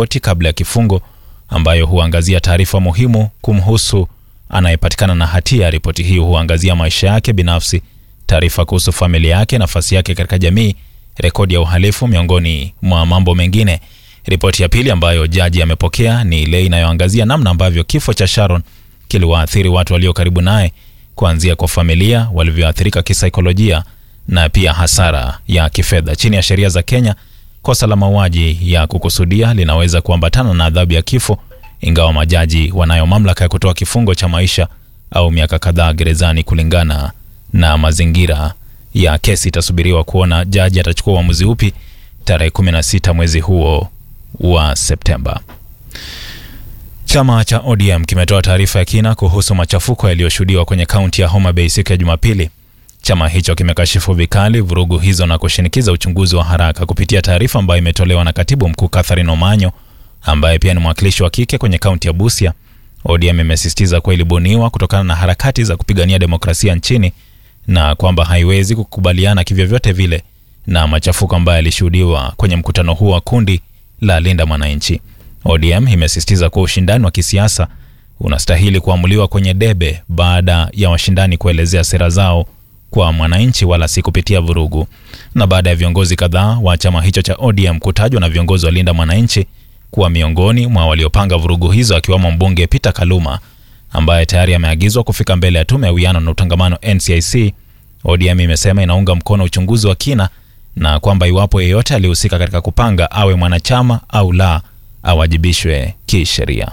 ripoti kabla ya kifungo ambayo huangazia taarifa muhimu kumhusu anayepatikana na hatia. Ripoti hii huangazia maisha yake binafsi, taarifa kuhusu familia yake, nafasi yake katika jamii, rekodi ya uhalifu, miongoni mwa mambo mengine. Ripoti ya pili ambayo jaji amepokea ni ile inayoangazia namna ambavyo kifo cha Sharon kiliwaathiri watu walio karibu naye, kuanzia kwa familia walivyoathirika kisaikolojia na pia hasara ya kifedha. Chini ya sheria za Kenya, kosa la mauaji ya kukusudia linaweza kuambatana na adhabu ya kifo, ingawa majaji wanayo mamlaka ya kutoa kifungo cha maisha au miaka kadhaa gerezani kulingana na mazingira ya kesi. Itasubiriwa kuona jaji atachukua uamuzi upi tarehe 16 mwezi huo wa Septemba. Chama cha ODM kimetoa taarifa ya kina kuhusu machafuko yaliyoshuhudiwa kwenye kaunti ya Homa Bay siku ya Jumapili. Chama hicho kimekashifu vikali vurugu hizo na kushinikiza uchunguzi wa haraka. Kupitia taarifa ambayo imetolewa na katibu mkuu Catherine Omanyo, ambaye pia ni mwakilishi wa kike kwenye kaunti ya Busia, ODM imesisitiza kuwa ilibuniwa kutokana na harakati za kupigania demokrasia nchini na kwamba haiwezi kukubaliana kivyovyote vile na machafuko ambayo yalishuhudiwa kwenye mkutano huo wa kundi la Linda Mwananchi. ODM imesisitiza kuwa ushindani wa kisiasa unastahili kuamuliwa kwenye debe baada ya washindani kuelezea sera zao kwa mwananchi wala si kupitia vurugu. Na baada ya viongozi kadhaa wa chama hicho cha ODM kutajwa na viongozi wa Linda Mwananchi kuwa miongoni mwa waliopanga vurugu hizo, akiwemo mbunge Peter Kaluma ambaye tayari ameagizwa kufika mbele ya tume ya uwiano na utangamano NCIC, ODM imesema inaunga mkono uchunguzi wa kina na kwamba iwapo yeyote alihusika katika kupanga, awe mwanachama au la, awajibishwe kisheria.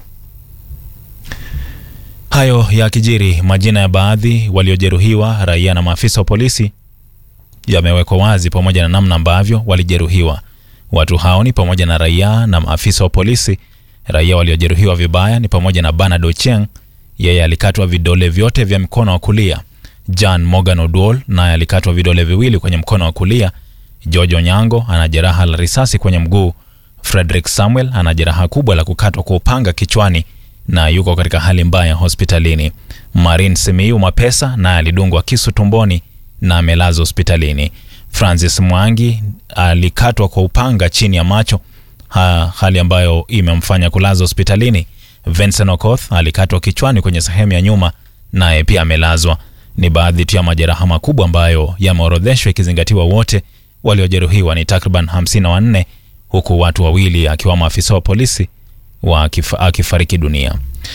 Hayo ya kijiri, majina ya baadhi waliojeruhiwa, raia na maafisa wa polisi yamewekwa wazi pamoja na namna ambavyo walijeruhiwa. Watu hao ni pamoja na raia na maafisa wa polisi. Raia waliojeruhiwa vibaya ni pamoja na Bernard Ochieng, yeye alikatwa vidole vyote vya mkono wa kulia. Jan Morgan Oduol naye alikatwa vidole viwili kwenye mkono wa kulia. George Onyango ana jeraha la risasi kwenye mguu. Frederick Samuel ana jeraha kubwa la kukatwa kwa upanga kichwani na yuko katika hali mbaya hospitalini. Marin Simiyu Mapesa naye alidungwa kisu tumboni na amelazwa hospitalini. Francis Mwangi alikatwa kwa upanga chini ya macho ha, hali ambayo imemfanya kulazwa hospitalini. Vincent Okoth alikatwa kichwani kwenye sehemu ya nyuma naye pia amelazwa. Ni baadhi tu ya majeraha makubwa ambayo yameorodheshwa ikizingatiwa wote waliojeruhiwa ni takriban 54 huku watu wawili akiwamo afisa wa polisi akifariki dunia.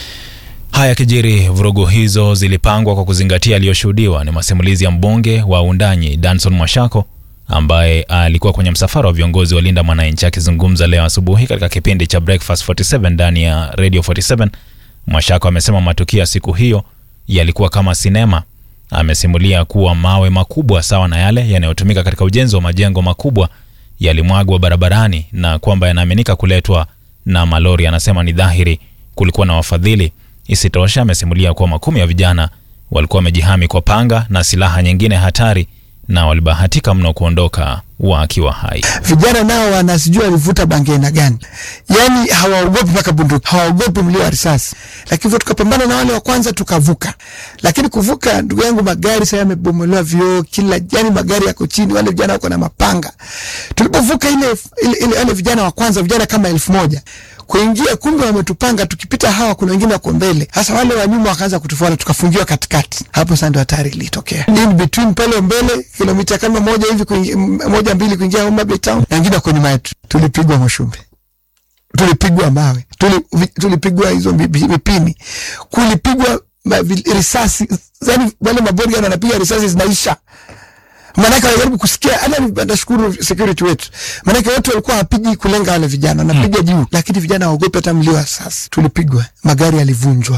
Haya kijiri, vurugu hizo zilipangwa kwa kuzingatia aliyoshuhudiwa. Ni masimulizi ya mbunge wa Undanyi Danson Mwashako ambaye alikuwa kwenye msafara wa viongozi wa Linda Mwananchi. Akizungumza leo asubuhi katika kipindi cha Breakfast 47 ndani ya Radio 47, Mwashako amesema matukio ya siku hiyo yalikuwa kama sinema. Amesimulia kuwa mawe makubwa sawa na yale yanayotumika katika ujenzi wa majengo makubwa yalimwagwa barabarani na kwamba yanaaminika kuletwa na malori. Anasema ni dhahiri kulikuwa na wafadhili. Isitosha, amesimulia kuwa makumi ya vijana walikuwa wamejihami kwa panga na silaha nyingine hatari na walibahatika mno kuondoka wakiwa hai. Vijana nao wanasijua walivuta bangi aina gani, yaani hawaogopi mpaka bunduki, hawaogopi mlio wa risasi. Lakini hivyo tukapambana na wale wa kwanza tukavuka, lakini kuvuka, ndugu yangu, magari sasa yamebomolewa vioo kila, yani magari yako chini, wale vijana wako na mapanga. Tulipovuka ile, ile, ile wale vijana wa kwanza, vijana kama elfu moja kuingia, kumbe wametupanga, tukipita hawa, kuna wengine wako mbele. Hasa wale wa nyuma wakaanza kutufuata, tukafungiwa katikati. Hapo sasa ndio hatari ilitokea. In between pale mbele, kilomita kama moja hivi kuingia, moja mbili kuingia Homa Bay town, na wengine wako nyuma yetu. Tulipigwa Moshumbe, tulipigwa mawe, tuli, tulipigwa hizo mipini, kulipigwa risasi, yani wale mabodyguard wanapiga risasi zinaisha Maanake wanajaribu kusikia. Hata nashukuru security wetu, maanake watu walikuwa hawapigi kulenga wale vijana, wanapiga hmm, juu, lakini vijana waogope hata mlio wa sasa. Tulipigwa, magari yalivunjwa.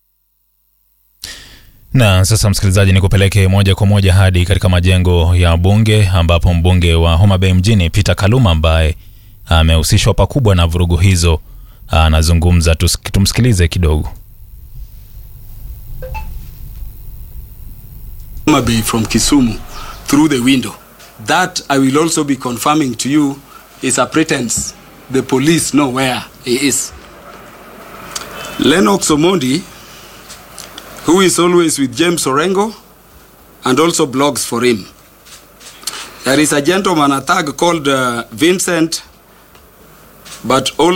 Na sasa, msikilizaji, ni kupeleke moja kwa moja hadi katika majengo ya bunge ambapo mbunge wa Homa Bay mjini Peter Kaluma ambaye amehusishwa pakubwa na vurugu hizo anazungumza. Tumsikilize kidogo. Homa Bay from Kisumu through the window. That I will also be confirming to you is a pretense. The police know where he is. Lennox Omondi, who is always with James Orengo and also blogs for him. There is a gentleman, a thug called uh, Vincent, but all